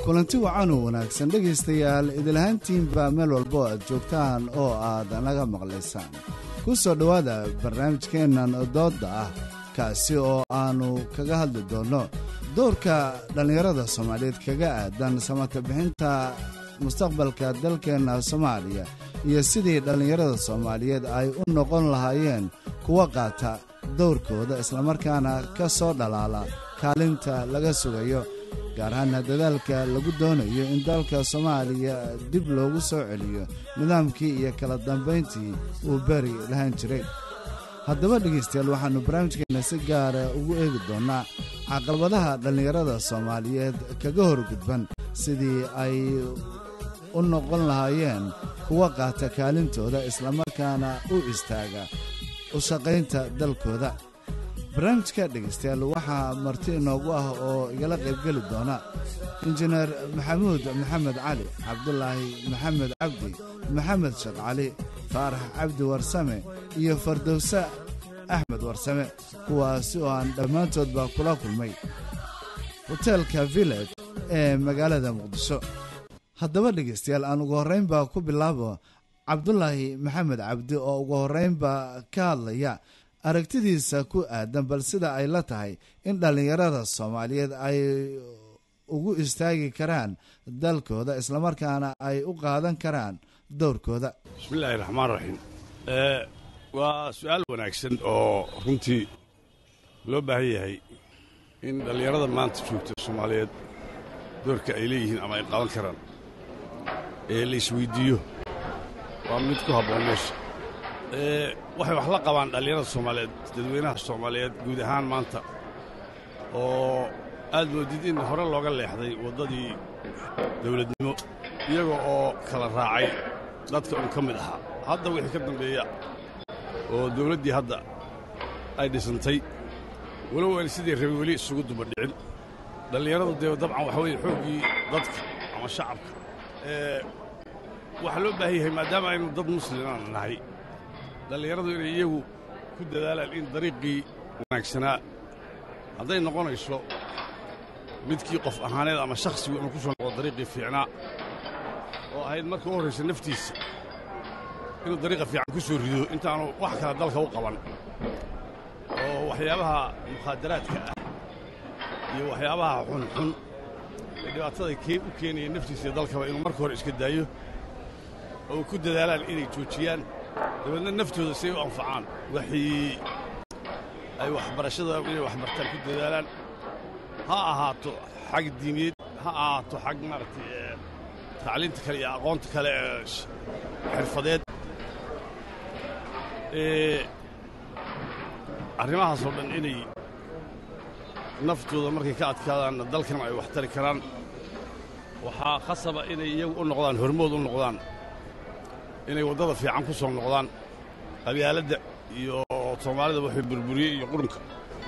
kulanti wacan oo wanaagsan dhegaystayaal idilahaantiinba meel walba oo aad joogtaan oo aad naga maqlaysaan ku soo dhowaada barnaamijkeennan doodda ah kaasi oo aannu kaga hadli doonno doorka dhallinyarada soomaaliyeed kaga aadan samata bixinta mustaqbalka dalkeenna soomaaliya iyo sidii dhallinyarada soomaaliyeed ay u noqon lahaayeen kuwa qaata dowrkooda islamarkaana ka soo dhalaala kaalinta laga sugayo gaar ahaana dadaalka lagu doonayo in dalka soomaaliya dib loogu soo celiyo nidaamkii iyo kala dambayntii uu beri lahaan jiray haddaba dhegaystayaal waxaannu barnaamijkeenna si gaara ugu eegi doonnaa caqabadaha dhallinyarada soomaaliyeed kaga horgudban sidii ay u noqon lahaayeen kuwa qaata kaalintooda islamarkaana u istaaga u shaqaynta dalkooda barnaamijka dhegaystayaal waxaa marti inoogu ah oo igala qaybgeli doona injineer maxamuud maxamed cali cabdulaahi maxamed cabdi maxamed sheekh cali faarax cabdi warsame iyo fardowse axmed warsame kuwaasi oo aan dhammaantoodba kula kulmay hoteelka village ee magaalada muqdisho haddaba dhegaystayaal aan ugu horraynba ku bilaabo cabdulaahi maxamed cabdi oo ugu horraynba ka hadlaya aragtidiisa ku aadan bal sida ay la tahay in dhallinyarada soomaaliyeed ay ugu istaagi karaan dalkooda islamarkaana ay u qaadan karaan dowrkooda bismillaahi raxmaan raxiim waa su-aal wanaagsan oo runtii loo baahan yahay in dhallinyarada maanta joogta soomaaliyeed doorka ay leeyihiin ama ay qaadan karaan ee la isweyddiiyo waa mid ku habboon meesha waxay wax la qabaan dhallinyarada soomaaliyeed dadweynaha soomaaliyeed guud ahaan maanta oo aad moodid in hore looga leexday waddadii dawladnimo iyaga oo kala raacay dadka un ka mid ahaa hadda wixii ka dambeeya oo dawladdii hadda ay dhisantay walow aan sidii rabay weli isugu duba dhicin dhallinyaradu dee dabcan waxa weeye xooggii dadka ama shacabka waxaa loo baahan yahay maadaama aynu dad muslimaan nahay dhallinyaradu inay iyagu ku dadaalaan in dariiqii wanaagsanaa hadday noqonayso midkii qof ahaaneed ama shakhsigu inuu ku soo noqdo dariiqii fiicnaa oo ahayd marka u horraysa naftiisa inuu dariiqa fiican ku soo rido intaanu wax kale dalka u qaban oo waxyaabaha mukhaadaraadka ah iyo waxyaabaha xunxun ee dhibaatada u keenaya naftiisa iyo dalkaba inuu marka hore iska daayo oo ku dadaalaan inay joojiyaan dabeedna naftooda si ay u anfacaan waxii ay waxbarashada inay waxbartaan ku dadaalaan ha ahaato xag diimeed ha ahaato xag maaragtay tacliinta kale iyo aqoonta kale ee xirfadeed arrimahaasoo dhan inay naftooda markay ka adkaadaanna dalkan ay wax tari karaan waxaa khasaba inay iyagu u noqdaan hormood u noqdaan inay waddada fiican ku soo noqdaan qabyaaladda iyo soomaalida waxay burburiyey iyo qurunka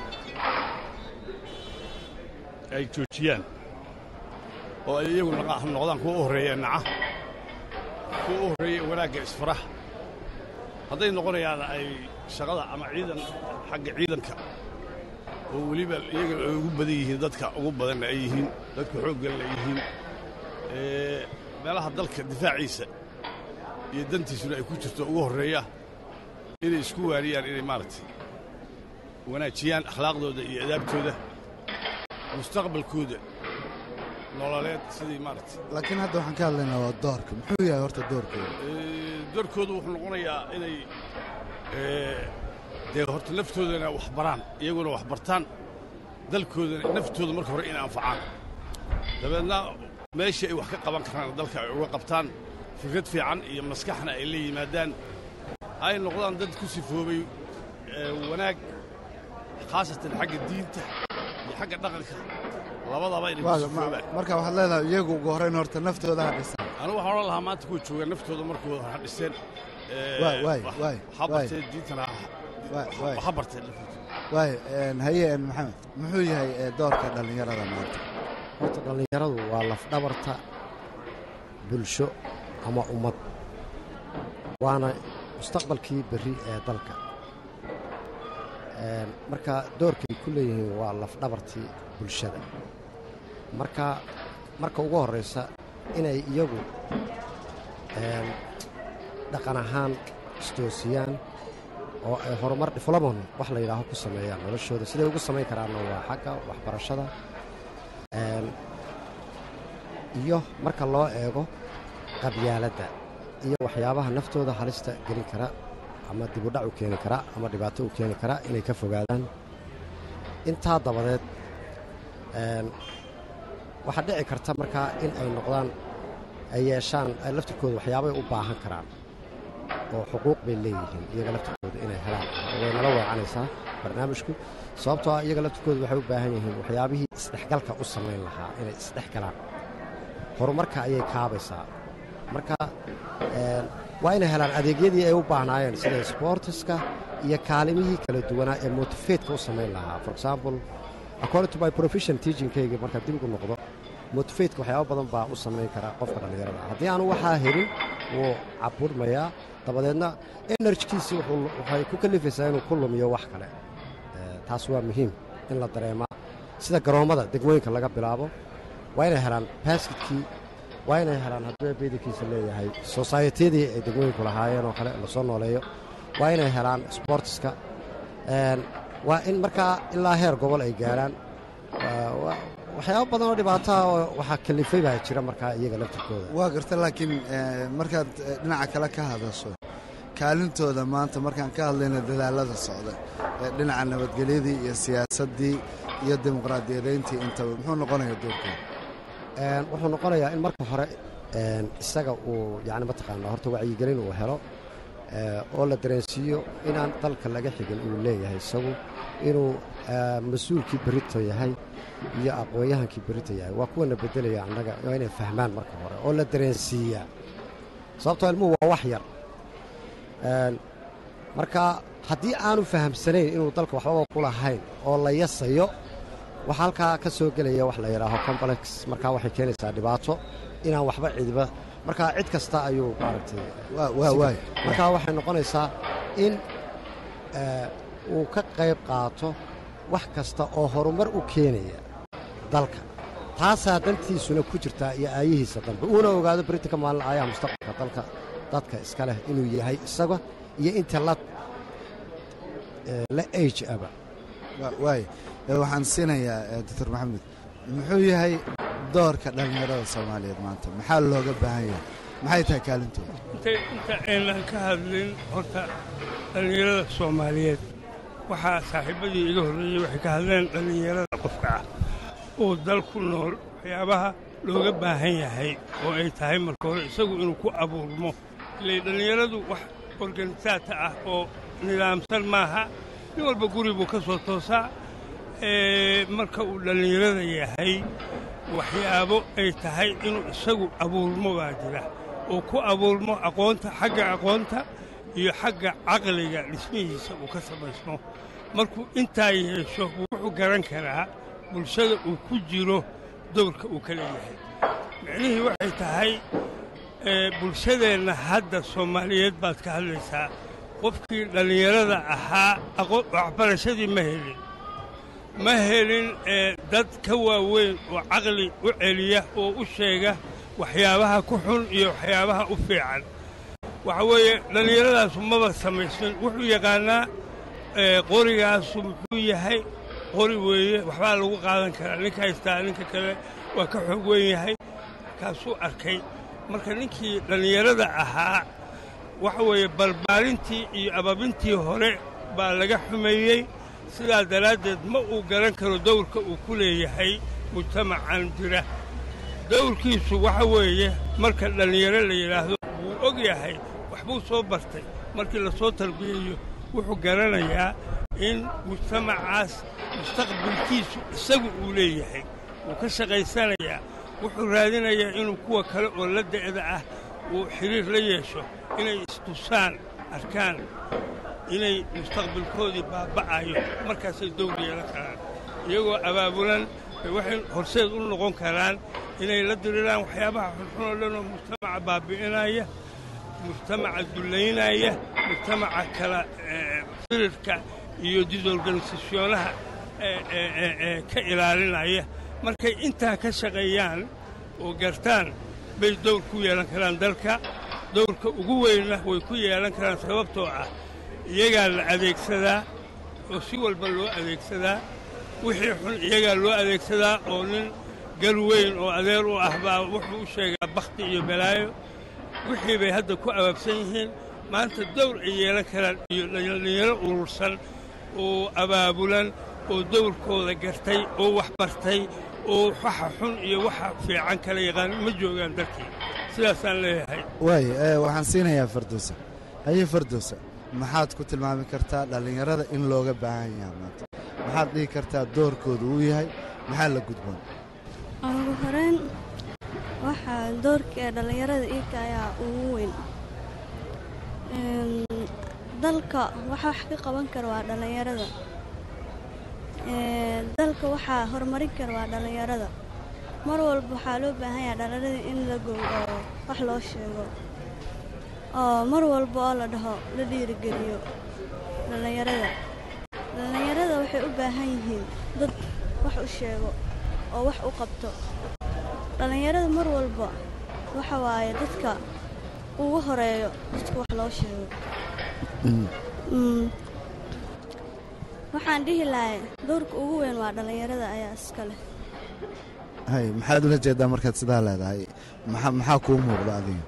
ay joojiyaan oo ay iyagu noqdaan kuwa u horreeya naca kuwa u horreeya wanaagga isfaraha hadday noqonayaan ay shaqada ama ciidan xagga ciidanka oo weliba iyaga ay ugu badan yihiin dadka ugu badanna ay yihiin dadka xoogganna ay yihiin meelaha dalka difaaciisa iyo dantiisuna ay ku jirto ugu horreeya inay isku waariyaan inay maaragtay wanaajiyaan akhlaaqdooda iyo adaabtooda mustaqbalkooda nololeed sidii maaragtay laakiin hadda waxaan ka hadlaynaa waa doorka muxuu yahay horta doorkooda doorkoodu wuxuu noqonayaa inay dee horta naftoodana wax baraan iyaguna wax bartaan dalkoodana naftooda marka hore inay anfacaan dabeedna meeshii ay wax ka qaban karaan dalka ay uga qabtaan fikrad fiican iyo maskaxna ay la yimaadaan ay noqdaan dad ku sifoobay wanaag khaasatan xagga diinta iyo xagga dhaqanka labadaba inay ku sifoobaan marka waxaad leedahay iyagu ugu horrayn horta naftooda ha dhisaan anigu waxaan odhan lahaa maanta kuwa jooga naftooda markooda ha dhiseen ha barteen diintana ha barteen waay haye maxamed muxuu yahay doorka dhallinyarada maanta horta dhallinyaradu waa lafdhabarta bulsho ama ummad waana mustaqbalkii berri ee dalka marka doorkay ku leeyihiin waa lafdhabartii bulshada marka marka ugu horraysa inay iyagu dhaqan ahaan isdoosiyaan oo ay horumar diflomon wax la yidhaaho ku sameeyaan noloshooda siday ugu samayn karaanna waa xagga waxbarashada iyo marka loo eego qabyaaladda iyo waxyaabaha naftooda halista gelin kara ama dibudhac u keeni kara ama dhibaato u keeni kara inay ka fogaadaan intaa dabadeed waxaa dhici karta markaa in ay noqdaan ay yeeshaan ay laftirkooda waxyaabay u baahan karaan oo xuquuq bay leeyihiin iyaga laftirkooda inay helaan way nala weecanaysaa barnaamijku sababtoo ah iyaga laftirkooda waxay u baahan yihiin waxyaabihii isdhexgalka u samayn lahaa inay isdhex galaan horumarka ayay kaabaysaa marka waa inay helaan adeegyadii ay u baahnaayeen sida sboortiska iyo kaalimihii kala duwanaa ee motifeetka u samayn lahaa for example according to my profession teachingkayga markaa dib ugu noqdo motifeetka waxyaaba badan baa u samayn kara qofka dhallinyarada haddii aanu waxaa helin wuu caburmayaa dabadeedna enerjikiisi waxay ku kalifaysaa inuu ku lumiyo wax kale taas waa muhiim in la dareemaa sida garoommada degmooyinka laga bilaabo waa inay helaan baaskitkii waa inay helaan hadduu beedankiisa leeyahay sosaayetiyadii ay degmooyinku lahaayeen oo kale lasoo nooleeyo waa inay helaan sboortiska waa in markaa ilaa heer gobol ay gaaraan waxyaaba badan oo dhibaataha oo waxaa kalifay baa jira markaa iyaga laftirkooda waa garta laakiin markaad dhinaca kale ka hadasho kaalintooda maanta markaan ka hadlayna dadaalada socda dhinaca nabadgelyadii iyo siyaasaddii iyo dimuqraadiyadayntii intaba muxuu noqonaya doorkooda wuxuu noqonayaa in marka hore isaga uu yani mataqaanaa horta wacyigelin uu helo oo la dareensiiyo inaan dalka laga xigin uu leeyahay isagu inuu mas-uulkii berito yahay iyo aqoon-yahankii berito yahay waa kuwana beddelaya annaga waa inay fahmaan marka hore oo la dareensiiyaa sababtoo ilmuhu waa wax yar marka haddii aanu fahamsanayn inuu dalka waxbaba ku lahayn oo la yasayo waxaa halkaa ka soo gelaya wax la yidhaaho complex markaa waxay keenaysaa dhibaato inaan waxba cidiba markaa cid kasta ayuu maaragtay markaa waxay noqonaysaa in uu ka qayb qaato wax kasta oo horumar u keenaya dalka taasaa dantiisuna ku jirtaa iyo aayihiisa dambe uuna ogaado beritanka maalin aayaha mustaqbalka dalka dadka iska leh inuu yahay isaga iyo inta la la age aba waay waxaan siinayaa doctor maxamed muxuu yahay doorka dhallinyarada soomaaliyeed maanta maxaa looga baahan yahay maxay tahay kaalintooda inta aynan ka hadlin horta dhallinyarada soomaaliyeed waxaa saaxiibbadii iga horreeyey waxay ka hadleen dhallinyarada qofka ah oo dal ku nool waxyaabaha looga baahan yahay oo ay tahay marka hore isagu inuu ku abuurmo ilay dhallinyaradu wax organisaata ah oo nidaamsan maaha nin walba guri buu ka soo toosaa marka uu dhallinyarada yahay waxyaabo ay tahay inuu isagu abuurmo baa jira oo ku abuurmo aqoonta xagga aqoonta iyo xagga caqliga dhismihiisa uu ka samaysmo markuu intaa yeesho wuxuu garan karaa bulshada uu ku jiro dowrka uu ka leeyahay micnihii waxay tahay bulshadeenna hadda soomaaliyeed baad ka hadlaysaa qofkii dhallinyarada ahaa waxbarashadii ma helin ma helin dad ka waaweyn oo caqli u celiya oo u sheega waxyaabaha ku xun iyo waxyaabaha u fiican waxa weeye dhallinyaradaasu maba samaysan wuxuu yaqaannaa qorigaasu muxuu yahay qori weeye waxbaa lagu qaadan karaa ninka haystaa ninka kale waa ka xoog weyn yahay kaasuu arkay marka ninkii dhallinyarada ahaa waxa weeye barbaarintii iyo ababintii hore baa laga xumeeyey sidaa daraaddeed ma uu garan karo dawrka uu ku leeyahay mujtamacan jira dawrkiisu waxa weeye marka dhallinyaro la yidhaahdo wuu og yahay waxbuu soo bartay markii la soo tarbiyeeyo wuxuu garanayaa in mujtamacaas mustaqbalkiisu isagu uu leeyahay wuu ka shaqaysanayaa wuxuu raadinayaa inuu kuwa kale oo la da'da ah uu xidhiir la yeesho inay istusaan arkaan inay mustaqbalkoodii baaba'ayo markaasay dawr yeelan karaan iyagoo abaabulan bay waxay horseed u noqon karaan inay la diriraan waxyaabaha xunxun oo dhan oo mujtamaca baabi'inaya mujtamaca dullaynaya mujtamaca kala firirka iyo disorganisasyonaha ka ilaalinaya markay intaa ka shaqeeyaan oo gartaan bay dawr ku yeelan karaan dalka dawrka ugu weynna way ku yeelan karaan sababtoo ah iyagaa la adeegsadaa oo si walba loo adeegsadaa wixii xun iyagaa loo adeegsadaa oo nin gal weyn oo adeer u ah baa wuxuu u sheegaa bakhti iyo balaayo wixii bay hadda ku abaabsan yihiin maanta dawr ay yeelan karaan iyo dhallinyaro urursan oo abaabulan oo dawrkooda gartay oo wax bartay oo waxa xun iyo waxa fiican kala yaqaan ma joogaan dalkii sidaasaan leeyahay waayo ee waxaan siinayaa farduusa haye farduusa maxaad ku tilmaami kartaa dhallinyarada in looga baahan yahay maanta maxaad dhihi kartaa doorkooda uu yahay maxaa la gudboon ugu horeyn waxaa doorka ee dhallinyarada iika ayaa ugu weyn Een, dalka waxa wax ka qaban kara waa dhallinyarada Ee, dalka waxaa horumarin kara waa dhallinyarada mar walba waxaa loo baahan yahay dhallinyarada in la gow oo wax loo sheego oo mar walba oo la dhaho la dhiirigeliyo dhallinyarada dhallinyarada waxay u baahan yihiin dad wax u sheego oo wax u qabto dhallinyarada mar walba waxa waaye dadka ugu horeeyo dadka wax loo sheego Mm. waxaan dhihi lahay doorka ugu weyn waa dhallinyarada ayaa iska leh hay maxaad ula jeedaa markaad sidaa leedahay maxa maxaa kuu muuqda adiga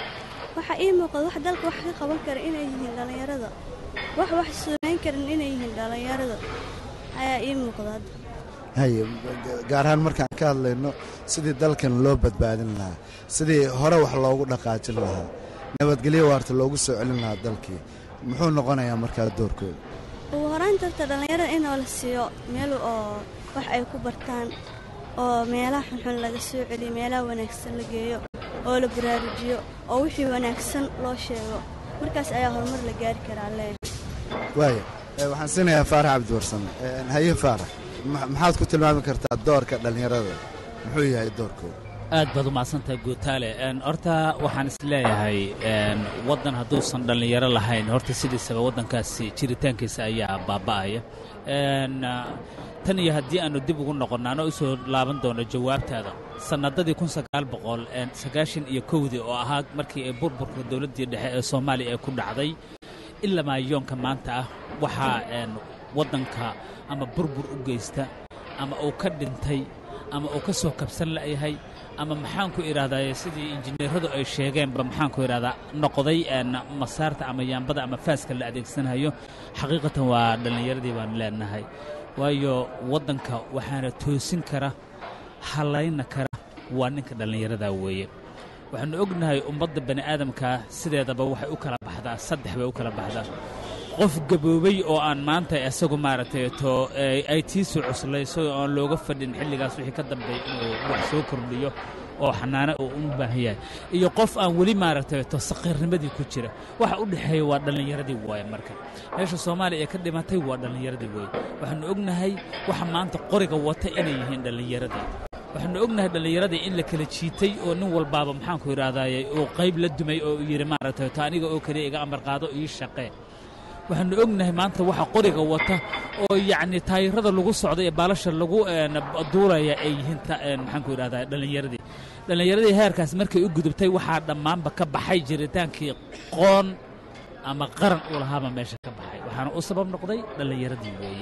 waxaa ii muuqda wax dalka wax ka qaban kara inay yihiin dhallinyarada wax wax suunayn karin inay yihiin dhallinyarada ayaa ii muuqda hadda haye gaar ahaan markaan ka hadlayno sidii dalkan loo badbaadin lahaa sidii hore wax loogu dhaqaajin lahaa nabadgelyo waarta loogu soo celin lahaa dalkii muxuu noqonayaa markaa doorkooda ugu horayn tarta dhallinyarada inoo la siiyo meel oo wax ay ku bartaan oo meelaha xunxun laga soo celiyo meelaha wanaagsan la geeyo oo la baraarujiyo oo wixii wanaagsan loo sheego markaas ayaa horumar la gaari karaa leeyahay waaya ee, waxaan siinayaa faarax cabdiwarsame Ee, haye faarax ma- maxaad ku tilmaami kartaa doorka dhallinyarada muxuu yahay doorkooda aad baad u mahadsantahay guutaale Een, horta waxaan is leeyahay een, waddan hadduusan dhallinyaro lahayn horta sidiisaba waddankaasi jiritaankiisa ayaa baaba'aya Een, ah, tan iyo haddii aanu dib ugu noqonno anoo u soo laaban doono jawaabtaada sannadadii kun sagaal boqol een, sagaashan iyo kowdii oo ahaa markii ay burburka dowladdii dhexe ee soomaaliya ay ku dhacday ilaa maayoonka maanta ah waxaa een, waddanka ama burbur u geysta ama uu ka dhintay ama uu ka soo kabsan la'yahay ama maxaanku idhaahdaa sidii injineeradu ay sheegeenba maxaanku idhahdaa noqday een, masaarta ama yaambada ama faaska la adeegsanayo xaqiiqatan waa dhallinyaradii baan leenahay waayo waddanka waxaana toosin kara hallayna kara waa ninka dhallinyaradaa weeye waxaannu ognahay ummadda bani aadamkaa sideedaba waxay u kala baxdaa saddex bay u kala baxdaa qof gaboobay oo aan maanta isagu maaragtay to ee, ay tiisuu cuslayso oo aan looga fadhin xilligaas wixii ka dambeeya inuu wax soo kordhiyo oo xanaano uu u baahan yahay iyo qof aan weli maaragtay to saqiirnimadii ku jira waxa u dhexeeya waa dhallinyaradii waaye marka meesha soomaaliya ee ka dhimatay waa dhallinyaradii weeye waxaannu ognahay waxa maanta qoriga wata inay yihiin dhallinyaradii waxaannu ognahay dhallinyaradii in la kala jiitay oo nin walbaaba maxaanku idhahdaaye uu qayb la dumay oo uu yidhi maaragtay to aniga oo keliya iga amar qaado ii shaqee waxaannu ognahay maanta waxa qoriga wata oo yacni taayirada lagu socda ee baalasha lagu een, duulaya ay yihiin ta- een, maxaanku idhahdaa dhallinyaradii dhallinyaradii heerkaas markay u gudubtay waxaa dhammaanba ka baxay jiritaankii qoon ama qaran uu lahaaba meesha ka baxay waxaana u sabab noqday dhallinyaradii weeye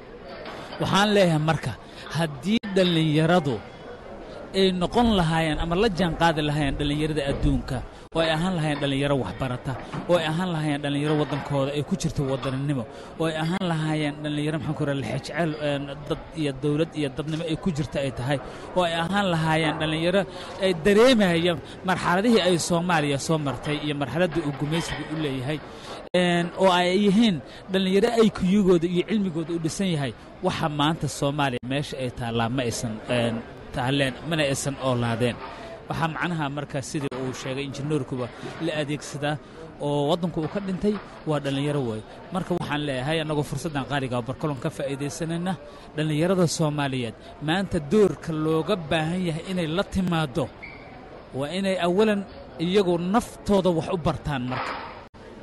waxaan leeyahay marka haddii dhallinyaradu ay noqon lahaayeen ama la jaanqaadi lahaayeen dhallinyarada adduunka oo ay ahaan lahaayeen dhallinyaro waxbarata oo ay ahaan lahaayeen dhallinyaro waddankooda ay ku jirto waddaninimo oo ay ahaan lahaayeen dhallinyaro maxaan ku raha lexejecel een, dad iyo dawlad iyo dadnimo ay ku jirta ay tahay oo ay ahaan lahaayeen dhallinyaro ay dareemaya marxaladihii ay soomaaliya soo martay iyo marxaladdii uu gumaysigu u leeyahay een, oo ay yihiin dhallinyaro ay kuyugooda iyo cilmigooda u dhisan yahay waxa maanta soomaaliya meesha ay taallaa ma aysan een, taaleen mana aysan oolaadeen waxaa macnaha marka sidii uu sheegay injineerkuba la adeegsadaa oo waddanku uu ka dhintay waa dhallinyaro weeye marka waxaan leeyahay annagoo fursaddan qaaliga oo barkolon ka faa'iidaysanayna dhallinyarada soomaaliyeed maanta doorka looga baahan yahay inay la timaaddo waa inay awalan iyagu naftooda wax u bartaan marka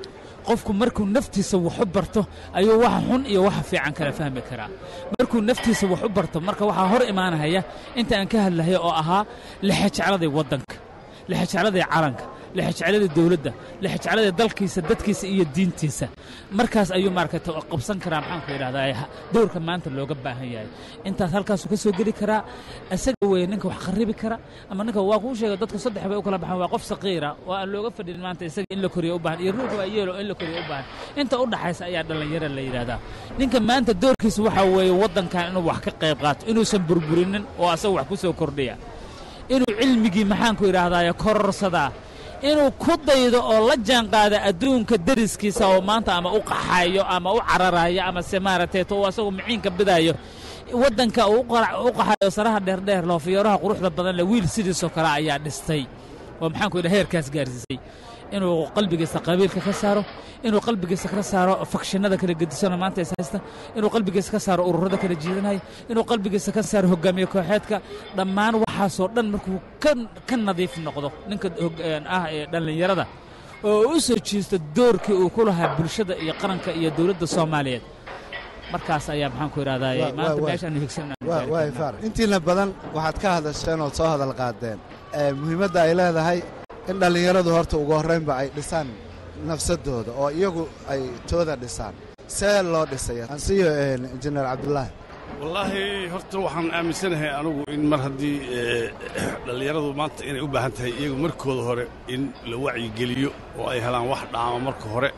qofku markuu naftiisa wax u barto ayuu waxa xun iyo waxa fiican kala fahmi karaa markuu naftiisa wax u barto marka waxaa hor imaanaya inta aan ka hadlahaya oo ahaa lexejecladii waddanka lexejecladii calanka lexejecladii dowladda lexejecladii dalkiisa dadkiisa iyo diintiisa markaas ayuu maaragtay qabsan karaa maxaanku idhahdaa dowrka maanta looga baahan yahay intaas halkaasuu ka soo geli karaa isaga weye ninka wax kharibi kara ama ninka waa kuu sheega dadku saddex bay u kala baxaan waa qof saqiira oo aan looga fadhin maanta isaga in la koriyo u baahan iyo ruux waa yeelo in la koriyo u baahan inta u dhaxaysa ayaa dhallinyara la yidhahdaa ninka maanta doorkiisa waxaa weeye waddankan inuu wax ka qayb qaato inuusan burburinin oo asaga wax ku soo kordhiya inuu cilmigii maxaanku idhaahdaye kororsadaa inuu ku daydo oo la jaanqaada adduunka deriskiisa oo maanta ama u qaxayo ama u cararayo ama se maaragtay to uu asagu miciinka bidayo waddanka uu u qaxayo saraha dheerdheer loofiyooraha quruxda badan le wiil sidiisoo kale ayaa dhistay oo maxaanku idhaha heerkaas gaarsiisay inuu qalbigiisa qabiilka ka saaro inuu qalbigiisa ka saaro fakshinada kala gedisano maanta is haysta inuu qalbigiisa ka saaro ururada kala jiidanaya inuu qalbigiisa ka saaro hogaamiye kooxeedka dhammaan waxaasoo dhan markuu ka nadiif noqdo ninka ah ee dhallinyarada oo u soo jiisto doorkii uu ku lahaa bulshada iyo qaranka iyo dowladda soomaaliyeed markaas ayaa maxaanku idhahdaa maanta meeshaan higsan intiina badan waxaad ka hadasheen ood soo hadal qaadeen muhiimadda ay leedahay in dhallinyaradu horta ugu horraynba ay dhisaan nafsadooda oo iyagu ay tooda dhisaan see loo dhisaya ansiyo injineer cabdulaahi wallaahi horta waxaan aaminsanahay anugu in mar haddii dhallinyaradu maanta inay u baahan tahay iyagu markooda hore in la wacyigeliyo oo ay helaan wax dhaama marka hore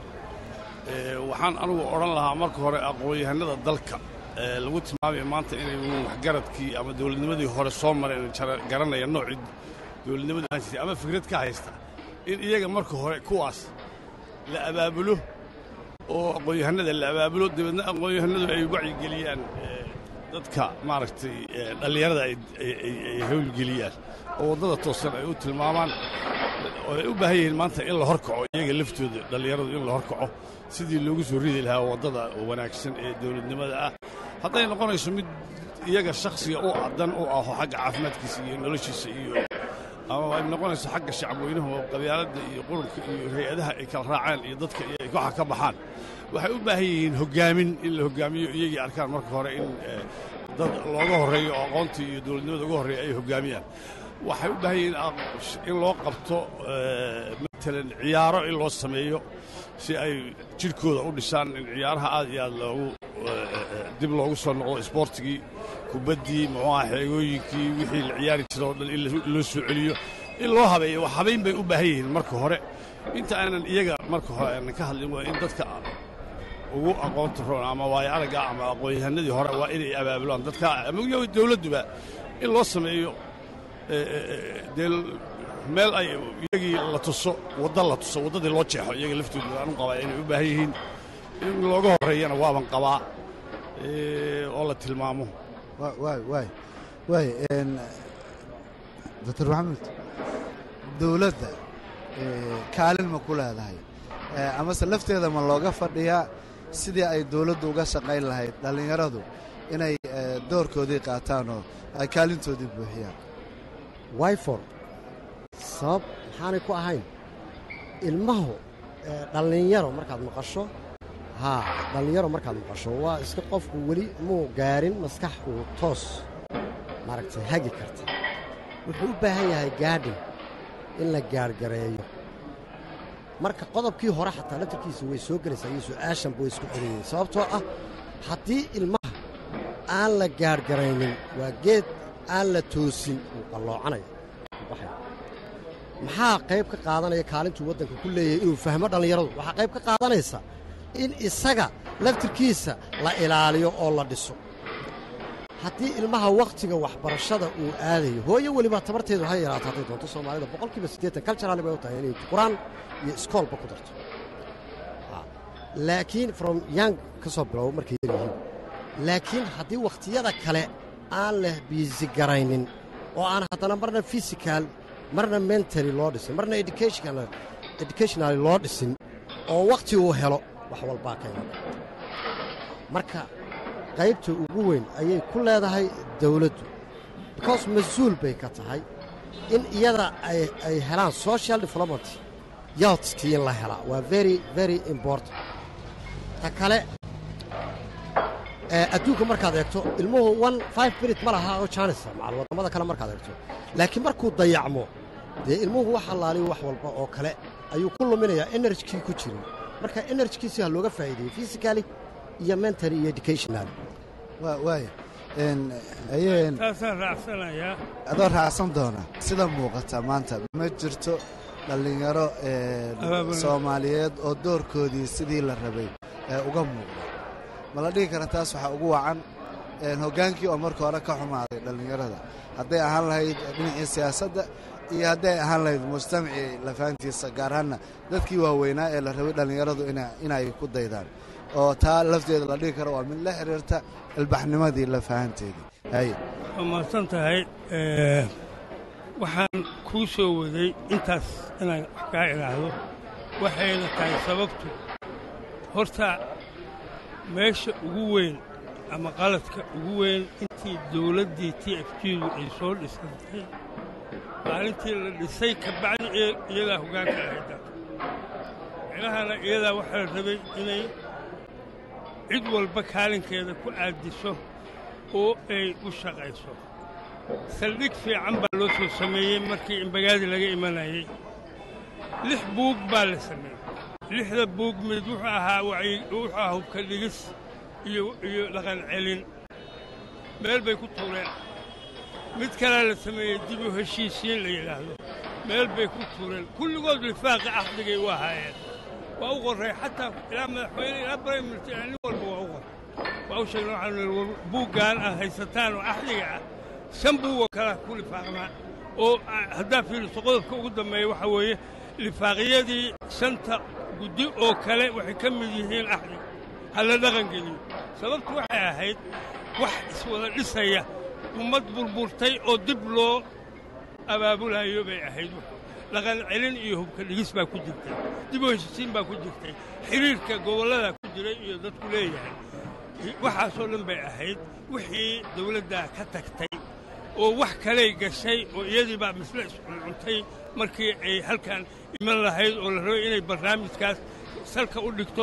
waxaan anugu odhan lahaa marka hore aqoon-yahanada dalka lagu tilmaamaya maanta inay waxgaradkii ama dowladnimadii hore soo mareen garanaya noocii dowladnimadu aan jirtay ama fikrad ka haysta in iyaga marka hore kuwaas la abaabulo oo aqoon-yahanada la abaabulo dabeedna aqoon-yahanadu ay wacyigeliyaan dadka maaragtay dhallinyarada ay howlgeliyaan oo waddada toosan ay u tilmaamaan oo ay u baahan yihiin maanta in la horkaco iyaga laftooda dhallinyaradu in la horkaco sidii loogu soo ridi lahaa waddada wanaagsan ee dowladnimada ah hadday noqonayso mid iyaga shakhsiga u dan u aho xagga caafimaadkiisa iyo noloshiisa iyo ama ay noqonayso xagga shacabweynuhu oo qabyaaladda iyo qurunka iyo hay-adaha ay kala raaceen iyo dadka iyo ay waxa ka baxaan waxay u baahan yihiin hoggaamin in la hoggaamiyo iyagii arkaan marka hore in dad looga horreeyo oo aqoontii iyo dowladnimada uga horreeya ay hoggaamiyaan waxay u baahan yihiin in loo qabto matalan ciyaaro in loo sameeyo si ay jidhkooda u dhisaan in ciyaaraha aad iyo aad loogu dib loogu soo noqdo isboortigii kubaddii muxuu aha xeegooyinkii wixii la ciyaari jira oo dhan in loo soo celiyo in loo habeeyo wax habayn bay u baahan yihiin marka hore inta aanan iyaga marka hore aanan ka hadlin waa in dadka ugu aqoonta roon ama waayo aragga ama aqoon-yahanadii hore waa inay abaabulaan dadka ama dowladduba in loo sameeyo dee meel ay iyagii la tuso wadda la tuso waddadii loo jeexo iyaga laftooda aan u qabaa inay u baahan yihiin in looga horreeyana waaban qabaa oo la tilmaamo waay waay waay doctor maxamed dowladda kaalin ma ku leedahay amase lafteeda ma looga fadhiyaa sidii ay dowladdu uga shaqayn lahayd dhallinyaradu inay doorkoodii qaataan oo ay kaalintoodii buuxiyaan wyfor sabab maxaanay ku ahayn ilmahu dhallinyaro markaad maqasho haa dhallinyaro markaad maqasho waa iska qofku weli muu gaarin maskax uu toos maaragtay hagi karta wuxuu u baahan yahay gaadhin in la gaargareeyo marka qodobkii hore xataa laftarkiisa way soo gelaysaa iyo su'aashanba way isku celiyeen sababtoo ah haddii ilmaha aan la gaargaraynin waa geed aan la toosin wuu qalloocanaya baxaya maxaa qayb ka qaadanaya kaalintuu waddanka ku leeyahay inuu fahmo dhallinyaradu waxaa qayb ka qaadanaysa in isaga laftirkiisa la ilaaliyo oo la dhiso haddii ilmaha wakhtiga waxbarashada uu aadayo hooyo weliba tabarteedu ha yaraato hadday doonto soomaalida boqolkiiba siddeetan kaljarali bay u tahay inay qur-aan iyo iskoolba ku darto laakiin from yang ka soo bilowo markay yar yihiin laakiin haddii wakhtiyada kale aan leh biisigaraynin oo aan haddana marna fisikaal marna mentali loo dhisin marna educationali loo dhisin oo wakhti uu helo wax walbaa ka iman marka qaybta ugu weyn ayay ku leedahay dawladdu because mas-uul bay ka tahay in iyada ay helaan social development yaadskii in la helaa waa very very important ta kale ee, adduunka markaad eegto ilmuhu one five minute ma laha oo janisa macal waddamada kale markaad eegto laakiin markuu dayacmo dee ilmuhu wax allaaliyo wax walba oo kale ayuu ku luminayaa enerjkii ku jirin marka enerjkiisi ha looga faa'iideeyo physically iyo mentally iyo educationally waa waaya een ayeen taasaan raacsanayaa adoo raacsan doona sida muuqata maanta ma jirto dhallinyaro een, Abaabul. soomaaliyeed oo doorkoodii sidii la rabay ee uga muuqda ma la dhihi kara taas waxaa ugu wacan een, hoggaankii oo marka hore ka xumaaday dhallinyarada hadday ahaan lahayd dhinacii siyaasadda iyo hadday ahaan lahayd mujtamacii lafaantiisa gaar ahaanna dadkii waaweynaa ee la rabay dhallinyaradu ina- inay ku daydaan oo taa lafteeda la dhihi karo waa mid la xiriirta ilbaxnimadii lafahanteedii haye waa mahadsan tahay Eh, waxaan kuu soo waday intaas inaan wax kaa idhaahdo waxayna tahay sababtu horta meesha ugu weyn ama qaladka ugu weyn intii dawladdii t f g-du ay soo dhisantay maalintii la dhisay ka bacdi iy- iyadaa hoggaanka ahayd dalka micnahana iyadaa waxaa la rabay inay cid walba kaalinkeeda ku aadiso oo ay u shaqayso saldhig fiican baa loo soo sameeyey markii imbagaadi laga imanayey lix buug baa la sameeyey lixda buug mid wuxuu ahaa wacyi- wuxuu ahaa hubka dhigis iyo iyo dhaqan celin meel bay ku tuureen mid kalea la sameeyey dib u heshiisiin la yidhaahdo meel bay ku tuureen kulligood lifaaqi caqdigay u ahaayeen waa u qorray xataa ilaa madaxweyne ilaa prime minister nin walba waa u qoray waa u sheegna waxaanu nidhi war buuggan aad haysataan oo axdiga ah shan buugoo kalea ku lifaaqnaa oo ah, haddaa fiiriso qodobka ugu dambeeya waxaa weeye lifaaqyadii shanta guddi oo kale waxay ka mid yihiin axdiga ha la dhaqangeliyo sababtu waxay ahayd wax iswada dhisaya ummad burburtay oo dib loo abaabulayo bay ahayd dhaqan celin iyo hubka dhigis baa ku jirtay dib u heshisiin baa ku jirtay xidhiirka gobollada ku jiray iyo dadku leeyahay waxaasoo dhan bay ahayd wixii dawladdaa ka tagtay oo wax kaley gashay oo iyadii baa misle iscuncuntay markii ay halkan iman lahayd oo la rabay inay barnaamijkaas salka u dhigto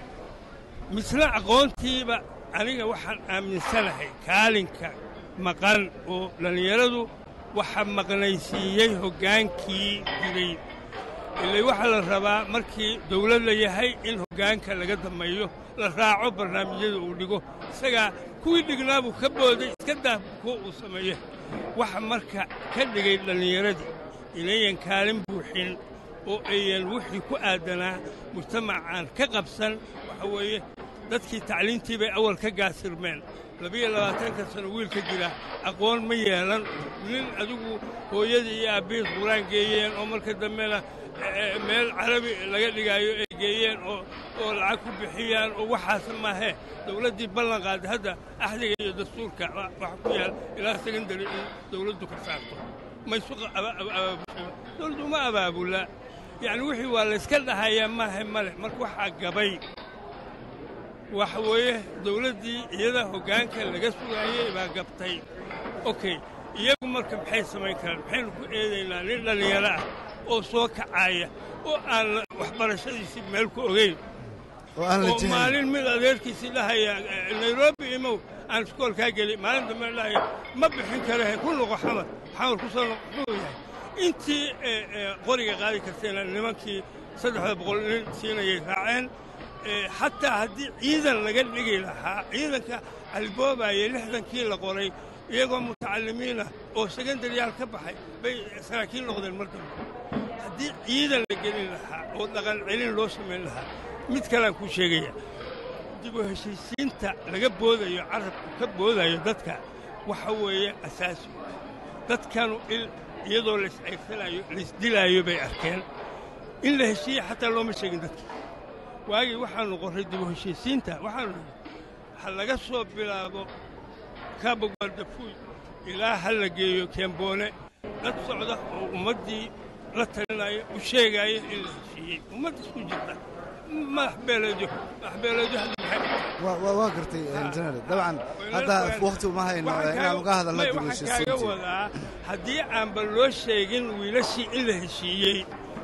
misle aqoontiiba aniga waxaan aaminsanahay kaalinka maqan oo dhallinyaradu waxa maqnaysiiyey hoggaankii jiray ilay waxaa la rabaa markii dawlad la yahay in hoggaanka laga dammeeyo la raaco barnaamijyada uu dhigo isagaa kuwii dhignaabuu ka booday iska daa kuwa uu sameeye waxa marka ka dhigay dhallinyaradii inayan kaalin buuxin oo ayan wixii ku aadanaa mujtamacaan ka qabsan waxa weeye dadkii tacliintii bay awal ka gaasirmeen labiyo labaatanka sano wiilka jira aqoon ma yeelan nin adigu hooyadii iyo aabbihiis quraan geeyeen oo marka dambena eh, meel carabi laga dhigaayo ay geeyeen oo oo lacag ku bixiyaan oo waxaas maahe dawladdii ballan qaaday hadda axdiga iyo dastuurka wa- waxa ku yaal ilaa secondary in dawladdu ka saarto maysu qa- aba- aba- abaabushay dawladdu uma abaabula yacni wixii waa layska dhahayaa maahe male marka waxaa gabay waxa weeye dawladdii iyada hoggaanka laga sugaayey baa gabtay okey iyagu marka maxay samayn karaan maxaynu ku eedaynaa nin dhallinyaro ah oo soo kacaaya oo aan la- waxbarashadiisii meel ku ogayn oo aan la oo jihayn maalin mid adeerkiisii dhahaya eh, nairobi imow aan iskoolkaa geli maalin dambe dhahaya ma bixin karahe ku noqo xamar xamar ku soo noqo muxuu yahay intii eh, eh, qoriga qaadi kartayna nimankii saddexda boqol nin siinayay raaceen Eh, xataa haddii ciidan laga dhigi lahaa ciidanka alboobaye lixdankii la qoray iyagoo mutacalimiina oo sekondaryaal ka baxay bay saraakiil noqdeen mar dambe haddii ciidan la gelin lahaa oo dhaqan celin loo samayn lahaa mid kalean kuu sheegaya dib u heshiisiinta laga boodayo carabku ka boodayo dadka waxa weeye asaasi dadkanu il iyadoo laiscayrsanaayo laisdilaayo bay arkeen in la heshiiye xataa looma sheegin dadka waagii waxaannu qorray dib u heshiisiinta waxaanu nidhi ha laga soo bilaabo kaabogaaldafuuy ilaa ha la geeyo keemboone dad socda oo ummaddii la talinaya u sheegaaya in la heshiiyey ummad isku jirta madax beeleedyo madax beeleedyo hadda maxay waa waa- waa gartay injineer dabcan hadda wakhti uma hayno Waxaan inaan kaaga- uga hadalno may, dib u waxaan kaaga heshiisiintii wadaa haddii aanba loo sheegin wiilashii in la heshiiyey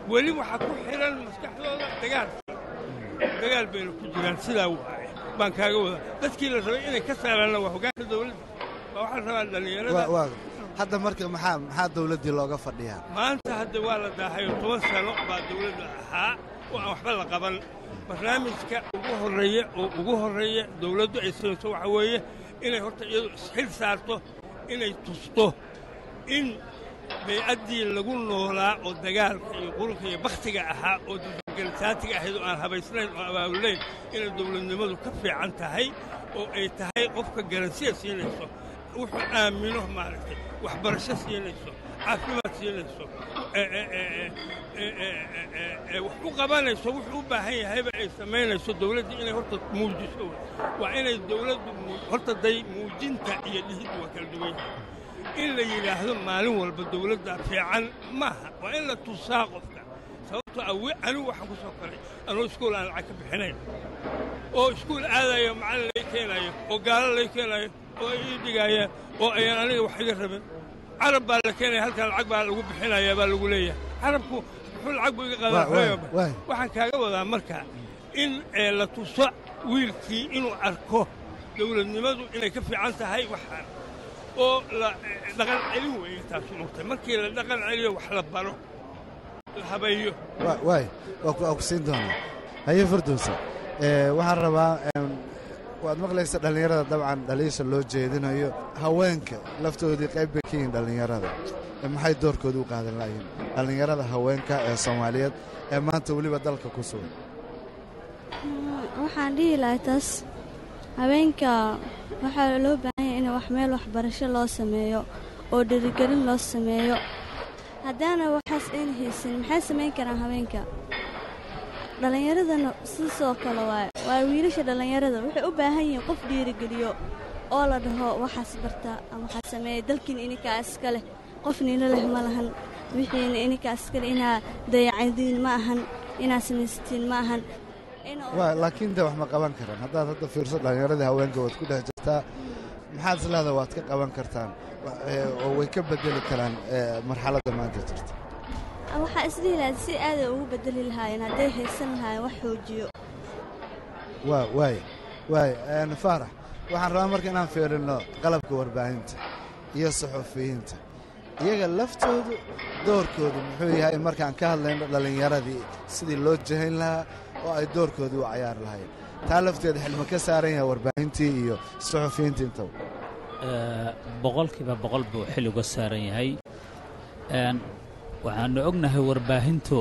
weli waxaa ku xidhan maskaxdooda dagaalkii dagaal bayna ku jiraan sidaa waaye baan kaaga wadaa dadkii la rabay inay ka saaraanna waa hoggaanka dawladda waa waxaa la rabaa dhallinyarada waa hadda marka maxaa maxaa dawladdii looga fadhiyaa maanta hadda waa la daahayo toban sano baa dawladda ahaa oo aan waxba la qaban barnaamijka ugu horreeya oo ugu horreeya dawladdu ay samayso waxaa weeye inay horta iyadu isxil saarto inay tusto in baycaddii lagu noolaa oo dagaalka iyo qurunka iyo bakhtiga ahaa oo dulgalsaatiga ahayd oo aan habaysnayn oo abaabulayn inay dawladnimadu ka fiican tahay oo ay tahay qofka garansiya siinayso wuxuu aamino maaragtay waxbarasho siinayso caafimaad siinayso wax u qabanayso wuxuu u baahan yahayba ay samaynayso dawladdii inay horta muujiso waa inay dawladdu horta day muujinta iyo dhihiddu waa kala duwan yahay in la yidhaahdo maalin walba dawladda fiican maaha waa in la tusaa qofka sababtoo awe anigu waxaan ku soo koray anuu iskuul aan lacag ka bixinayn oo iskuul aadayo macallin lay keenaayo oo gaalo lay keenaayo oo ay ii dhigaayaan oo ayaan aniga wax iga rabin carab baa la keenaya halkan lacag baa lagu bixinayaa baa lagu leeyahay carabku muxuu lacag buu iga qaadaa waxaan kaaga wadaa marka in la tuso wiilkii inuu arko dawladnimadu inay ka fiican tahay waxaan oo la dhaqan celin weeye taasu mugtay markii la dhaqan celiyo wax la baro la habeeyo waay waa ku siin doonaa haye fardowsa waxaan rabaa waad maqlaysa dhallinyarada dabcan dhaliisha loo jeedinayo haweenka laftoodii qayb bay ka yihiin dhallinyarada maxay doorkooda u qaadan layihiin dhallinyarada haweenka ee soomaaliyeed ee maanta weliba dalka ku sugan waxaan dhihi lahay taas haweenka waxaa loo baahan yahay in wax meel waxbarasho loo sameeyo oo dhirigelin loo sameeyo haddaana waxaas ayna haysan maxay samayn karaan haweenka dhallinyaradana sidasoo kale waay waa wiilasha dhallinyarada waxay u baahan yihiin qof dhiirigeliyo oo la dhaho waxaas barta ama waxaad sameeya dalkiina ininkaa iska leh qof nina leh ma lahan wixiina ininkaa iska leh inaa dayacadiin ma ahan inaad samaysatiin ma ahan laakiin de wax ma qaban karaan haddaad hadda fiirso dhallinyaradii haweenka waad ku dhex jirtaa maxaad isleedaha waad ka qaban kartaan oo way ka bedeli karaan marxaladda maanta jirta waxaa isdhihi lahayd si aaday ugu bedeli lahaayeen hadday haysan lahaayeen wax xoojiyo waa waay waay faarax waxaan rabaa marka inaan fiirinno qalabka warbaahinta iyo saxufiyiinta iyaga laftoodu doorkoodu muxuu yahay markaan ka hadlayno dhallinyaradii sidii loo jahayn lahaa oo ay doorkoodii u cayaari lahayen taa lafteeda xilma ka saaran yahay warbaahintii iyo saxufiyiintii intaba boqolkiiba boqol buu xil uga saaran yahay waxaannu ognahay warbaahintu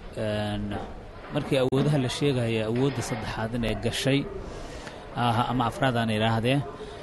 markii awoodaha la sheegaya awoodda saddexaad inay gashay ama afraadaan idhaahdee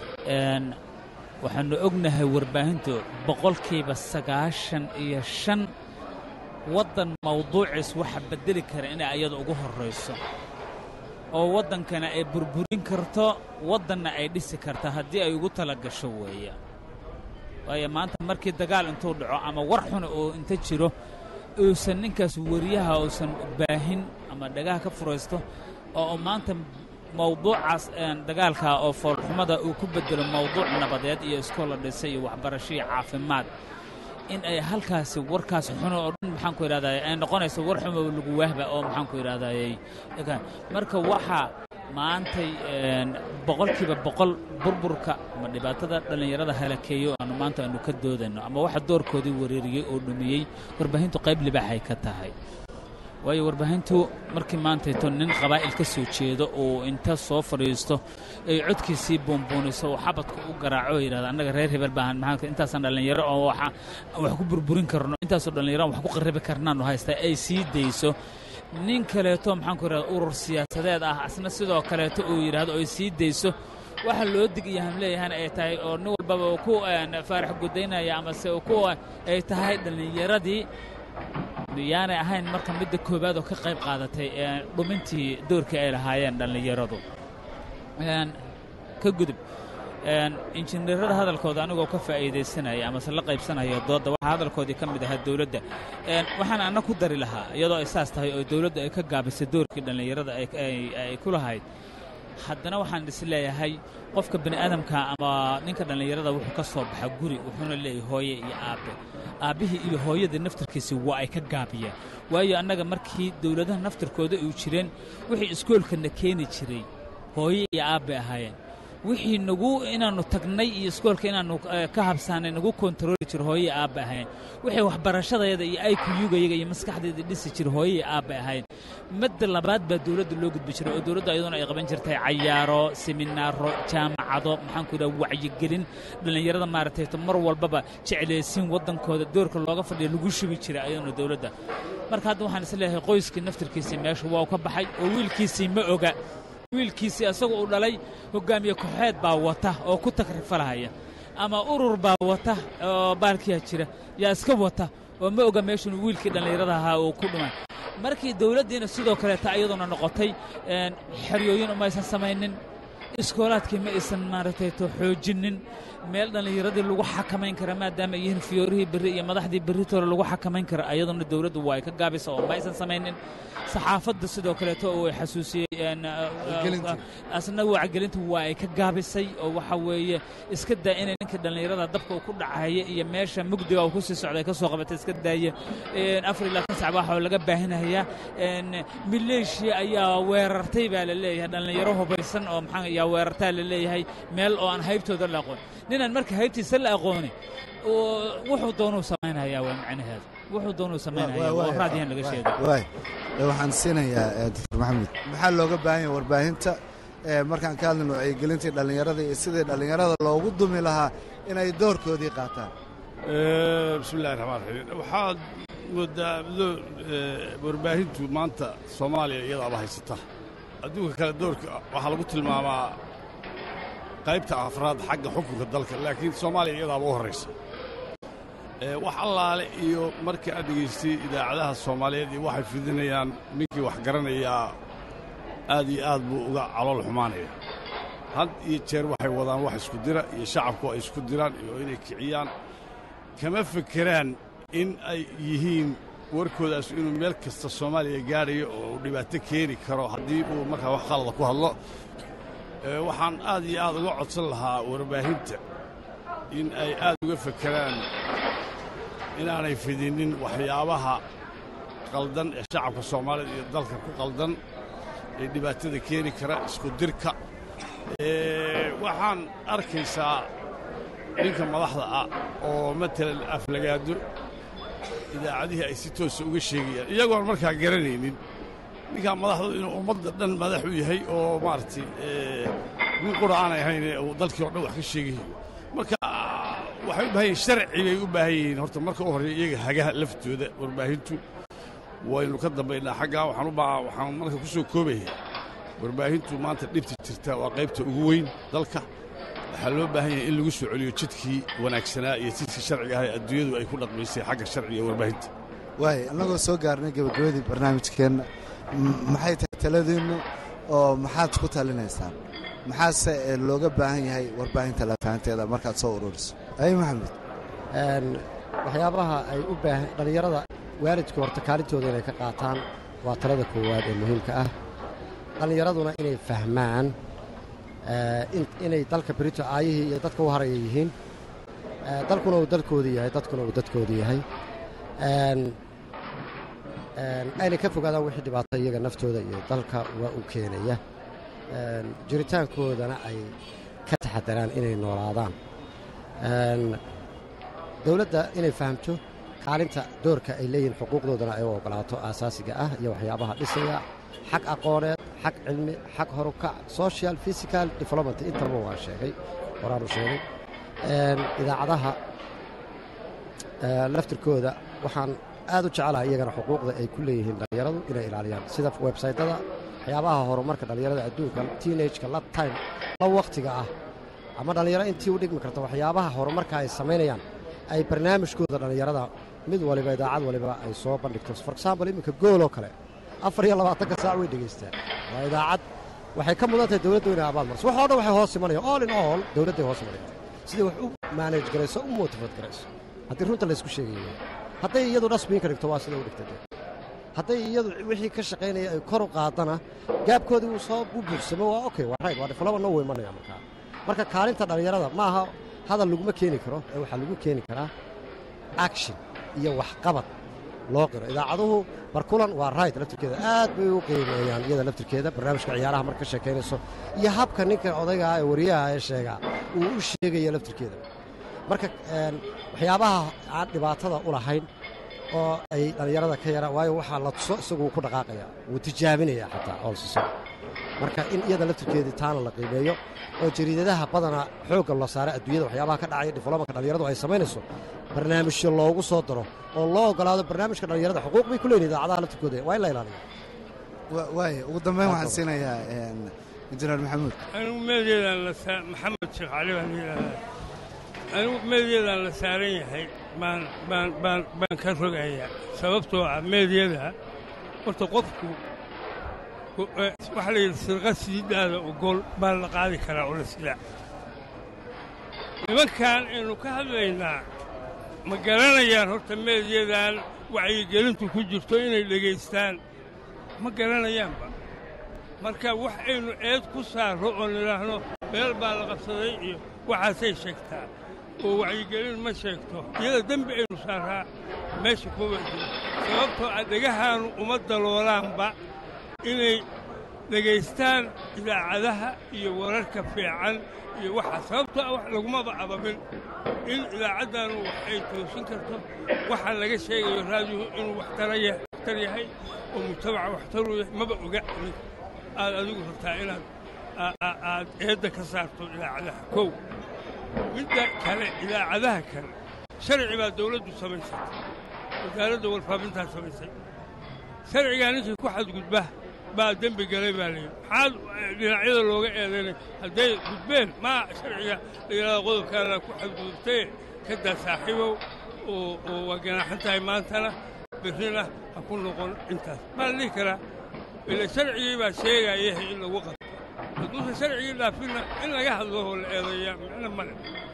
waxaannu ognahay warbaahintu boqolkiiba sagaashan iyo shan waddan mawduuciis waxa beddeli kara inay ayada ugu horrayso oo waddankana ay burburin karto waddanna ay dhisi karta haddii ay ugu tala gasho weeye waayo maanta markii dagaal intuu dhaco ama war xuna uu inta jiro uusan ninkaas weriyaha uusan baahin ama dhagaha ka furaysto oo maanta mawduucaas dagaalka oo foolxumada uu ku beddelo mawduuc nabadeed iyo iskoola dhisay iyo waxbarasho iyo caafimaad in ay halkaasi warkaas xuno oo dhan maxaan ku idhahdaye ay noqonayso war xumo lagu waahba oo maxaan ku idhahdayey marka waxaa maantay boqolkiiba boqol burburka ama dhibaatada dhallinyarada halakeeyo aanu maanta aanu ka doodayno ama waxa doorkoodii wareeriyey oo dhumiyey warbaahintu qayb libaaxay ka tahay waayo warbaahintu markii maantayto nin qabaa'il ka soo jeedo uu inta soo fadhiisto ay codkiisii buunbuuniso oo xabadka u garaaco oo yidhahda annaga reer hebel baahan maxaa intaasaan dhallinyaro oo waxa wax ku burburin karno intaasoo dhallinyaro wax ku qarribi karnaanu haystaa ay sii dayso nin kaleeto maxaan ku yidhahda urur siyaasadeed ah asna sidoo kaleeto uu yidhaahdo oo ay sii dayso waxa loo dig iyo hamleeyahana ay tahay oo nin walbaba uu ku faarax gudaynaya amase ku ay tahay dhallinyaradii miyaanay ahayn marka midda koowaad oo ka qayb qaadatay dhumintii doorkii ay lahaayeen dhallinyaradu ka gudub injineerada hadalkooda anigoo ka faa'iidaysanaya amase la qaybsanaya doodda waxaa hadalkoodii ka mid ahaa dowladda waxaan anna ku dari lahaa iyadoo ay saas tahay oo dowladda ay ka gaabisay doorkii dhallinyarada ay ku lahayd haddana waxaan is leeyahay qofka bani aadamka ama ninka dhallinyarada wuxuu ka soo baxa guri wuxuuna leeyahay hooye iyo aabbe aabbihii iyo hooyada naftarkiisi waa ay ka gaabiyeen waayo annaga markii dowladaha naftarkooda uu jireen wixii iskoolkana keeni jiray hooye iyo aabbe ahaayeen wixii nagu inaannu tagnay iyo iskoolka inaannu ka habsaanay nagu kontarooli jiro hooye aabba ahayn wixii waxbarashadayada iyo aykuyugayaga iyo maskaxdeeda dhisi jira hooye aabba ahayn madda labaad baa dowladda loo gudbi jiray oo dowladda ayaduna ay qaban jirtay cayaaro seminaaro jaamacado maxaanku yidhaha wacyigelin dhallinyarada maaragtay mar walbaba jeclaysiin waddankooda doorka looga fadhiya lagu shubi jiray ayaduna dowladda marka hadda waxaan is leeyahay qoyskii naftarkiisii meesha waa ka baxay oo wiilkiisii ma oga wiilkiisii asaga uu dhalay hoggaamiye kooxeed baa wata oo ku takrifalahaya ama urur baa wata oo baalkiya jira yaa iska wata oo ma oga meeshunu wiilkii dhallinyarada ahaa uu ku dhumay markii dawladdiina sidoo kaleeta iyaduna noqotay xeryooyin umaysan samaynin iskoolaadkii ma aysan maaragtay to xoojinnin meel dhallinyaradii lagu xakamayn kara maadaama ay yihiin fiyoorihii berri iyo madaxdii berritoole lagu xakamayn kara ayaduna dawladdu waa ay ka gaabisa oo ma aysan samaynin saxaafadda sidoo kaleeto oo ay xasuusiyey asna wacgelinta waa ay ka gaabisay oo waxa weeye iska daa inay ninka dhallinyarada dabka uu ku dhacaya iyo meesha mugdiga uu ku sii socday ka soo qabatay iska daaya afar iyo labaatan sac waxaa laga baahinayaa maleeshiya ayaa weerartay baa la leeyahay dhallinyaro hubaysan oo maxaa ayaa weerartaa la leeyahay meel oo aan haybtooda la aqoon ninaan marka haybtiisa la aqooni wuxuu doonuu samaynayaa waa macnaheedu wuxuu doonuu samaynaya oo raadiyan laga sheegay waay waxaan siinayaa doctor maxamed maxaa looga baahan yahay warbaahinta markaan ka hadlayno wacyigelintii dhallinyarada iyo sidii dhallinyarada loogu dumi lahaa inay doorkoodii qaataan bismi illahi raxmaan raxiim waxaad moodaa warbaahintu maanta soomaaliya iyadaaba haysata adduunka kale doorka waxaa lagu tilmaamaa qaybta afraad xagga xukunka dalka laakiin soomaaliya iyadaaba u horraysa wax allaale iyo markii aad dhegaystay idaacadaha soomaaliyeed iyo waxay fidinayaan ninkii wax garanayaa aad iyo aad buu uga calool xumaanaya had iyo jeer waxay wadaan wax isku dira iyo shacabku ay isku diraan iyo inay kiciyaan kama fekeraan in ay yihiin warkoodaas inuu meel kasta soomaaliya gaadhayo oo uu dhibaato keeni karo haddii uu markaa wax qalada ku hadlo waxaan aad iyo aad uga codsan lahaa warbaahinta in ay aad uga fekeraan inaanay fidinnin waxyaabaha qaldan ee shacabka soomaalida iyo dalka ku qaldan ee dhibaatada keeni kara isku dirka waxaan arkaysaa ninka madaxda ah oo matalan aflagaado idaacadihii ay si toosa uga sheegayaan iyagoon markaa garanaynin ninkaa madaxdu inuu ummadda dhan madax u yahay oo maaragtay nin qura aanay ahaynee uu dalkii o dhan wax ka sheegayo marka waxay u baahan yihin sharci bay u baahan yihiin horta marka u horreeya iyaga hagaha laftooda warbaahintu waynu ka dambaynaa xaggaa waxaan u baa waxaan marka ku soo koobaya warbaahintu maanta dhibta jirta waa qaybta ugu weyn dalka waxaa loo baahan yahay in lagu soo celiyo jidkii wanaagsanaa iyo jidkii sharciga ah ee adduunyadu ay ku dhaqmaysay xagga sharciga warbaahinta waay annagoo soo gaarnay gebagabadii barnaamijkeenna maxay tahay taladiinnu oo maxaad ku talinaysaan maxaase looga baahan yahay warbaahinta lafahanteeda markaad soo ururiso ay maxamed waxyaabaha ay u baahan dhallinyarada waalidka horta kaalintooda inay ka qaataan waa talada koowaad ee muhiimka ah dhallinyaraduna inay fahmaan inay dalka berito aayihii iyo dadka u haraya yihiin dalkuna uu dalkoodii yahay dadkuna uu dadkoodii yahay aynay ka fogaadaan wixii dhibaato iyaga naftooda iyo dalka waa u keenaya jiritaankoodana ay ka taxadaraan inay noolaadaan dowladda inay fahamto kaalinta doorka ay leeyihiin xuquuqdoodana ay u oggolaato aasaasiga ah iyo waxyaabaha dhisaya xag aqooneed xag cilmi xag horukac social physical development intaba waan sheegay horaanu sheegay idaacadaha laftirkooda waxaan aad u jecelahay iyagana xuquuqda ay ku leeyihiin dhallinyaradu inay ilaaliyaan sida websaytada waxyaabaha horumarka dhallinyarada adduunka teenageka la time la wakhtiga ah ama dhallinyaro intii u dhigmi karta waxyaabaha horumarka ay samaynayaan ay barnaamijkooda dhallinyarada mid waliba idaacad waliba ay soo bandhigto for example iminka gooloo kale afar iyo labaatanka saac way dhegaystaan waa idaacad waxay ka mudan tahay dowladdu inay abaal marso waxoo dhan waxay hoos imanayaan all in all dowladday hoos imanayaan siday wax u maanaj garayso u motifad garayso haddii runta laysku sheegayo hadday iyadu dhasbiinka dhigto waa sida u dhigtay hadday iyadu wixii ka shaqaynaya ay kor u qaadana gaabkoodii wuu soo u buuxsamo waa okay waa right waa development wuu imanaya markaa marka kaalinta dhallinyarada ma aha hadal laguma keeni karo ee waxaa lagu keeni karaa action iyo waxqabad loo qiro idaacaduhu barkulan waa right laftirkeeda aad bay u qiimeeyaan iyada laftirkeeda barnaamijka ciyaaraha marka ka sheekaynayso iyo habka ninka odaygaa ee wariyaha ee sheegaa uu u sheegaya laftirkeeda marka een, waxyaabaha aan dhibaatada u lahayn oo ay dhallinyarada ka yara waayo waxaa la tuso isaguu ku dhaqaaqaya wuu tijaabinaya xataa oolsiso marka in iyada laftirkeedii taana la qiimeeyo oo jariidadaha badana xoogga la saara adduunyada waxyaabaha ka dhacaya diflomanka dhallinyaradu ay samaynayso barnaamijyo loogu soo daro oo loo ogolaado barnaamijka dhallinyarada xuquuq bay ku leeyihin idaacadaha laftirkooda waa in la ilaaliyo Wa- waaya ugu dambeyn waxaan siinayaa een, injineer maxamuud anigu meelyeedaan la saa maxamed sheekh cali baan yidhaahdaa anigu meelyeedaan la saaran yahay baan baan baan baan ka rogayaa sababtoo ah meelyada horta qofku ku- eh, waxaa la yidhi sirqa siidaada ogol baa la qaadi karaa oo la silaa nimankan aynu ka hadlaynaa ma garanayaan horta meelyadan wacyigelintu ku jirto inay dhegaystaan ma garanayaanba marka wax aynu eed ku saarro oo nidhaahno meel baa la qabsaday iyo waxaasay sheegtaa oo wacyigelin ma sheegto iyada dembi aynu saaraa meesha kuma jiro sababtoo ah dhegahaanu uma daloolaanba inay dhegaystaan idaacadaha iyo wararka fiican iyo waxaa sababtoo ah wax lagumaba abamin in idaacaddaanu wax ay toosin karto waxaa laga sheegayo raadiyo inuu waxtara ya- waxtar yahay oo mujtamaca waxtaru yahay maba oga ninka aad adigu rabtaa inaad aa- aa- aad eedda ka saarto idaacadaha kow midda kale idaacadaha kale sharci baa dawladdu samaysatay wasaaradda warfaafintaa samaysay sharcigaa ninkii ku xadgudba baa dembi galay baa layidhi maxaad dhinacyada looga eedaynay hadday gudbeen maa sharciga la yidhahdo qodobkaana ku xadgudubtaye ka daa saaxiibow oo oo waa ganaaxan tahay maantana berrina ha ku noqon intaas maa la dhihi karaa ila sharcigii baa sheegayahay in lagu qabto hadduusan sharcigii dhaafinna in laga hadlo oo la eedeeyaa micno male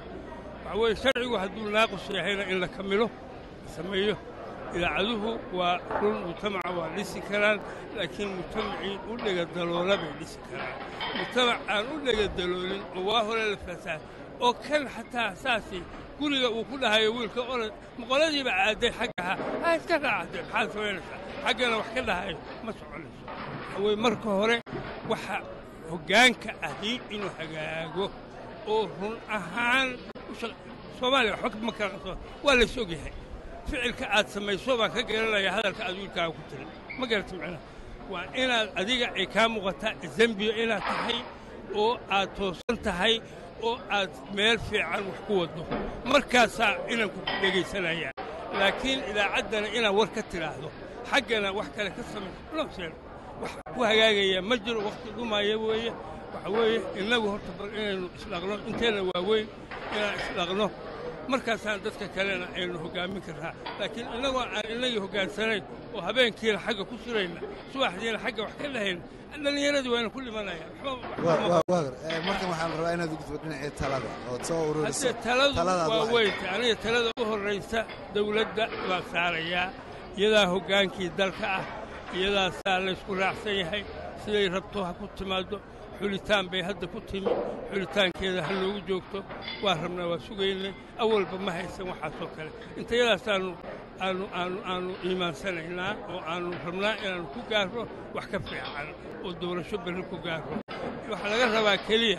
waxa weeye sharcigu hadduu naaqus yahayna in la kamilo la sameeyo idaacaduhu waa run mujtamaca waa dhisi karaan laakiin mujtamacii u dhegadaloola bay dhisi karaan mujtamac aan u dhegadaloolin oo waa hore la fasaad oo kan xataa saasi guriga uu ku dhahayo wiilka orod maqoladiiba aaday xaggaha ha iska raacatee maxaad samaynaysaa xaggana wax ka dhahayo ma soconayso waxa weye marka hore waxa hoggaanka ahi inuu hagaago oo run ahaan u shaq- soomaaliya waxba ma kala qabso waa lays ogyahay ficilka aad samayso baan ka garanaya hadalka aad wiilkaaga ku tiri ma garata macnaha waa inaad adiga ay kaa muuqataa dembiyo inaad tahay oo aad toosan tahay oo aad meel fiican wax ku waddo markaasaa inanku ku dhegaysanaya laakiin idaacaddana inaad war ka tidhaahdo xaggana wax kale ka samayso loo sheego wax ku hagaagaya ma jiro wakhti dhumaya weeye waxa weeye innagu horta bal inaynu isdhaqno inteenna waaweyn inaan isdhaqno markaasaan dadka kalena aynu hoggaamin karnaa laakiin innagoo aan innagii hoggaansanayn oo habeenkiina xagga ku surayna subaxdiina xagga wax ka dhahayna dhallinyaradii waana ku dhimanaya Wa- wa- waagar Eh, markan waxaan rabaa inaad u gudbo dhinacii talada ood soo ururiso haddee taladu taladaad waa waxay- weynta aniga talada u horraysa dawladda baa saarayaa iyadaa hoggaankii dalka ah iyadaasaa laysku raacsan yahay siday rabto ha ku timaaddo xulitaan bay hadda ku timi xulitaankeeda ha noogu joogto waa rabnaa waa sugaynay awalba ma haysan waxaasoo kale intayadaasaannu aanu aanu aanu iimaansanaynaa oo aannu rabnaa inaannu ku gaarro wax ka fiican oo doorasho berri ku gaarro waxaa laga rabaa keliya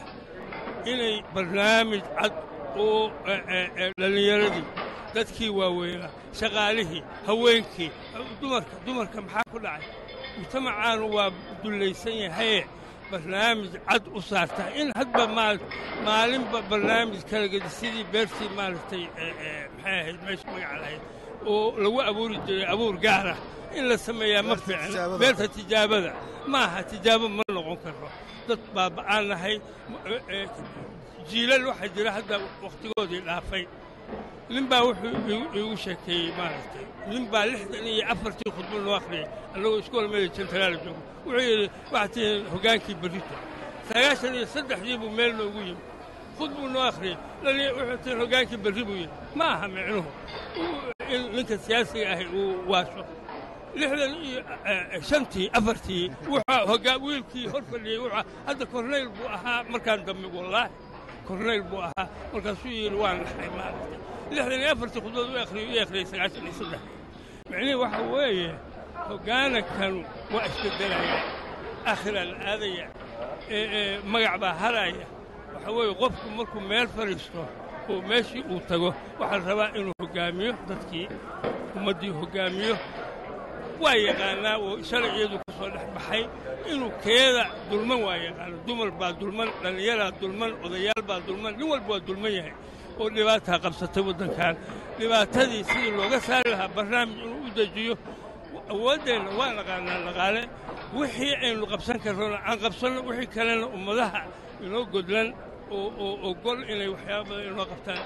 inay barnaamij cad oo eh, eh, eh, dhallinyaradii dadkii waaweynaa shaqaalihii haweenkii dumarka dumarka maxaa ku dhacay mujtamacaanu waa dullaysan yahaye barnaamij cad u saartaa in hadba maal maalinba barnaamij kala gedi sidii beertii maaragtay eh, eh, maxay ahayd meesha magaca lahayd oo lagu abuuri jiray abuur gaara in la sameeyaa ma Beerta fiicna tijaabada. beerta tijaabada ma aha tijaabo ma noqon karo dad baaba'aan nahay eh, eh, jiilal waxaa jira hadda wakhtigoodii dhaafay nin baa wuxuu iigu- iigu sheekeeyey maaragtay nin baa lixdan iyo afartii khudbo noo akhriyey annagoo iskool meel jentaraala joogo wuxuu yidhi waxaad tihiin hoggaankii berrito sagaashan iyo saddexdii buu meel noogu yimi khud buu noo akhriyey dhali wuxuu tihiin hoggaankii berri buu yidhi ma aha micnuhu uu- in ninka siyaasiga ahi uu waasho lixdan iyo shantii afartii wuxuu hogaa wiilkii hor fadhiyey wuxuu hadda korneyl buu ahaa markaan dambe wallaahi korneyl buu ahaa markaasuu yidhi waan naxay maaragtay lixdan iyo afartii khudbad u akhriyey u akhriyey sagaashan iyo saddex micnihii waxa weeye hoggaanankanu waa isbeddelaya aakhiraa la aadaya ee magac baa haraya waxa weeye qofku markuu meel fadhiisto oo meeshii uu tago waxaa la rabaa inuu hoggaamiyo dadkii ummaddii hoggaamiyo waa yaqaanaa oo sharciyadu ka soo dhex baxay inuu keeda dulman waa yaqaana dumar baa dulman dhallinyaraa dulman odayaal baa dulman nin walba waa dulman yahay oo dhibaataa qabsatay waddankan dhibaatadii sidii looga saari lahaa barnaamij inuu u dejiyo awooddeenna waa naqaanaa dhaqaale wixii aynu qabsan karrona aan qabsanno wixii kalena ummadaha inoo godlan oo ogol inay waxyaaba badan inoo qabtaan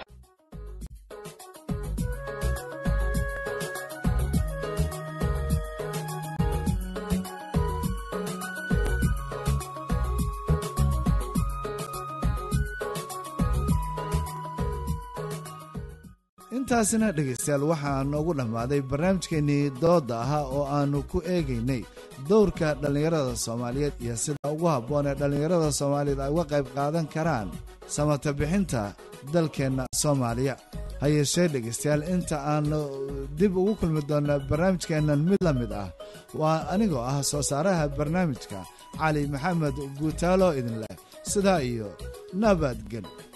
intaasina dhegaystayaal waxaa noogu dhammaaday barnaamijkeennii doodda ahaa oo aannu ku eegaynay dowrka dhallinyarada soomaaliyeed iyo sida ugu habboon ee dhallinyarada soomaaliyeed ay uga qayb qaadan karaan samata bixinta dalkeenna soomaaliya ha yeeshee dhegaystayaal inta aannu dib ugu kulmi doonna barnaamijkeennan mid la mid ah waa anigoo ah soo saaraha barnaamijka cali maxamed guutaalo idin leh sidaa iyo nabadgel